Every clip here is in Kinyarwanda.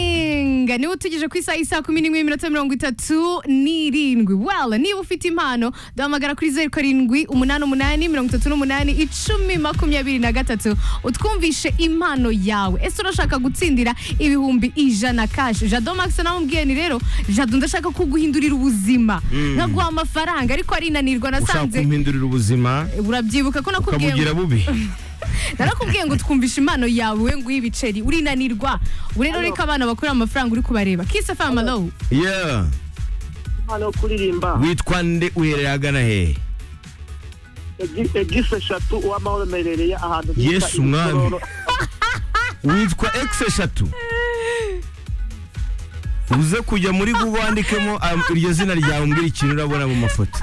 ikiyaga niba utugije ku isaha isaa kumi n'imwe n'iminota mirongo itatu n'irindwi well niba ufite impano duhamagara kuri zeru karindwi umunani umunani mirongo itatu n'umunani icumi makumyabiri na gatatu utwumvishe impano yawe ese urashaka gutsindira ibihumbi ijana kashi jado max namubwiye ni rero jado ndashaka kuguhindurira ubuzima nkaguha amafaranga ariko arinanirwa ushaka nasanze kumuhindurira ubuzima urabyibuka ko nakubwiye ngo- ukamugira bubi narakubwiye ngo twumvishe impano yawe we nguhe ibiceri urinanirwa ubu rero reka abana bakorera amafaranga uri kubareba kisa fama lowu yeah impano yo kuririmba witwa nde uherereye agana hehe Egi- egisi eshatu uwamahoro merereye ahantu bita Yesu mwami. Imisoro. witwa x eshatu uze kujya muri google wandikemo um, iryo zina ryawe umbwira ikintu urabona mu mafoto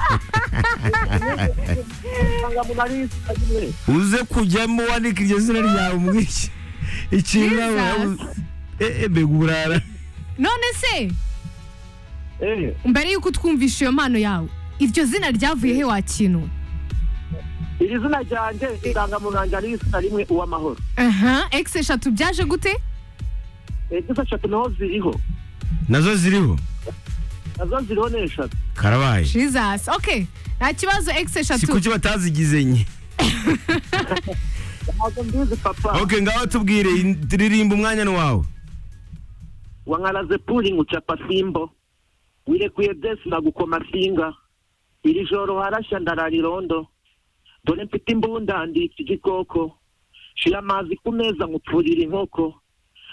Usanga umuntu ari izina rimwe. uze kujyamo wandika iryo zina ryawe umbwira iki- ikintu urabona Jesus. Eh, eh, mbega uburara none se Eh, mbere y'uko utwumvisha iyo mpano yawe iryo zina ryavuye he wakintu iri zina ryanjye indangamuntu yanjye ari izina rimwe uwamahoro aha egisi eshatu byaje gute egisi eshatu naho ziriho nazo ziriho nazo ziriho ni eshatu karabaye jesus ok nta kibazo egisi si eshatu kuki batazigize nye ntabwo mbizi papa ok ngaho tubwire in- ririmba umwanya ni wawe wankaraze puri ngucapa simbo wirekuye desi nagukoma singa iri joro harashya ndararirondo dore mfite imbunda nditse igikoko shira amazi ku meza nkupfurira inkoko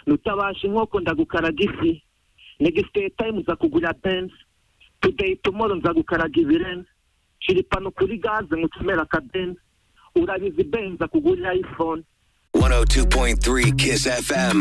nutabasha inkoko ndagukaraga ifi negisite tayimu nza kugura benzi tudeyi tumoro nza gukaraga ibirenze shira ipanu kuri gaze nkucomera akabenzi urabizi benzi akugurira ayifone 102.3 Kiss FM.